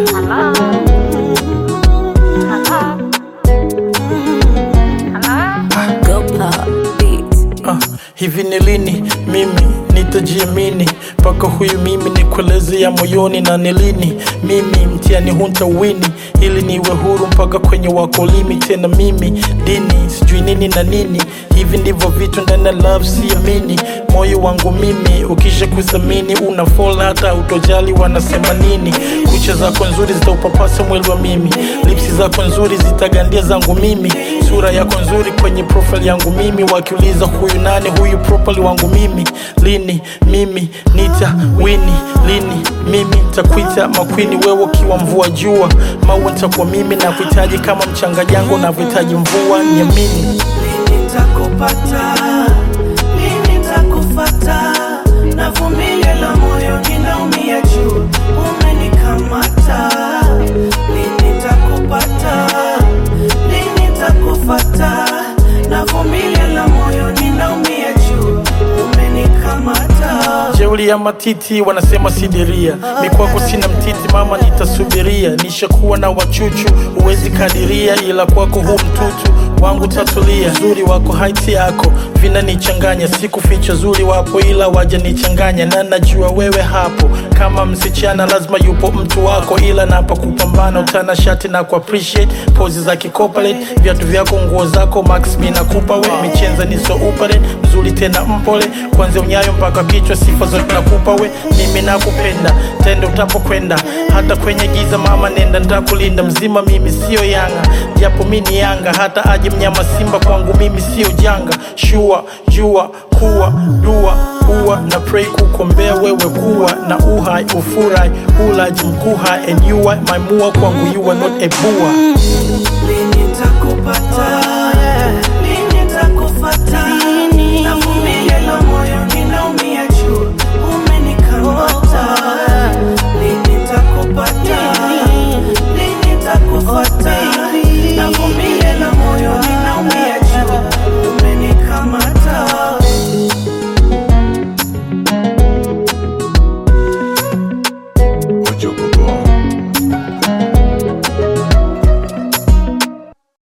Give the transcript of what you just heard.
Go pop beats. Ah, hivi ni lini mimi nitajiamini mpaka huyu mimi nikueleze ya moyoni na ni lini mimi mtiani hunta wini ili niwe huru mpaka kwenye wakolimi tena mimi dini sijui nini na nini hivi ndivyo vitu ndani ya love siamini moyo wangu mimi ukisha kuthamini una fall hata utojali wanasema nini kucha zako nzuri zitaupapasa mwili wa mimi lipsi zako nzuri zitagandia zangu mimi sura yako nzuri kwenye profile yangu mimi wakiuliza huyu nani huyu profile wangu mimi lini mimi nita wini lini mimi takuita makwini wewe ukiwa mvua jua maua nitakuwa mimi na kuhitaji kama mchanga jango navyohitaji mvua niamini Lini nitakupata? Lini nitakufata? Navumilia la moyo ninaumia juu, umenikamata. Lini nitakupata? Lini nitakufata? Navumilia la moyo ninaumia juu, umenikamata. jeuli ya matiti wanasema sidiria mikwako sina mtiti mama nitasubiria nishakuwa na wachuchu huwezi kadiria ila kwako huu mtutu wangu tatulia zuri wako haiti yako vinanichanganya siku ficha zuri wapo ila waja nichanganya na najua wewe hapo kama msichana lazima yupo mtu wako ila napa kupambana utana shati na ku appreciate pozi za kikopalate viatu vyako nguo zako max mi nakupa we michenza niso upare mzuri tena mpole kwanzia unyayo mpaka kichwa sifa zote nakupa we mimi nakupenda tende utapokwenda hata kwenye giza mama nenda ntakulinda mzima mimi sio yanga japo mi ni yanga hata aje mnyama simba kwangu mimi sio janga shua jua kuwa dua uwa na pray kukombea wewe kuwa na uhai ufurai ulaji mkuha and you are my mua kwangu you are not a bua Lini nitakupata?